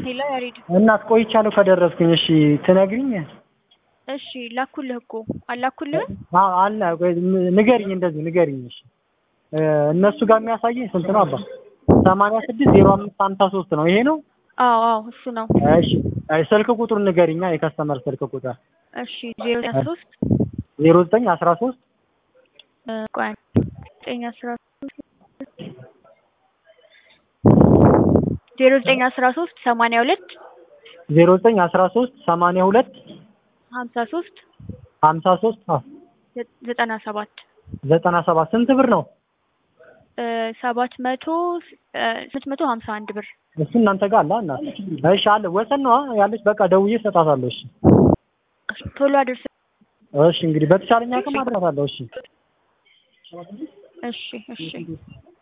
ሄሎ ያሬድ። እናት ቆይቻለሁ ከደረስኩኝ። እሺ ትነግሪኝ? እሺ ላኩልህ እኮ አላኩልህም? አዎ አለ። ቆይ ንገሪኝ፣ እንደዚህ ንገሪኝ። እሺ እ እነሱ ጋር የሚያሳየኝ ስንት ነው አባ? ሰማንያ ስድስት ዜሮ አምስት ሀምሳ ሶስት ነው። ይሄ ነው? አዎ አዎ እሱ ነው። እሺ አይ ስልክ ቁጥሩን ንገሪኛ፣ የከስተመር ስልክ ቁጥር እሺ ዜሮ ሶስት ዜሮ ዘጠኝ አስራ ሶስት ቆይ ዘጠኝ አስራ ሶስት ዜሮ ዘጠኝ አስራ ሶስት ሰማንያ ሁለት ዜሮ ዘጠኝ አስራ ሶስት ሰማንያ ሁለት ሀምሳ ሶስት ሀምሳ ሶስት ዘጠና ሰባት ዘጠና ሰባት ስንት ብር ነው? ሰባት መቶ ስምንት መቶ ሀምሳ አንድ ብር እሱ እናንተ ጋር አለ እና እሺ አለ ወሰን ነው ያለች። በቃ ደውዬ እሰጣታለሁ። እሺ ቶሎ አድርስ። እሺ እንግዲህ በተቻለኝ አቅም አድርሳታለሁ። እሺ እሺ እሺ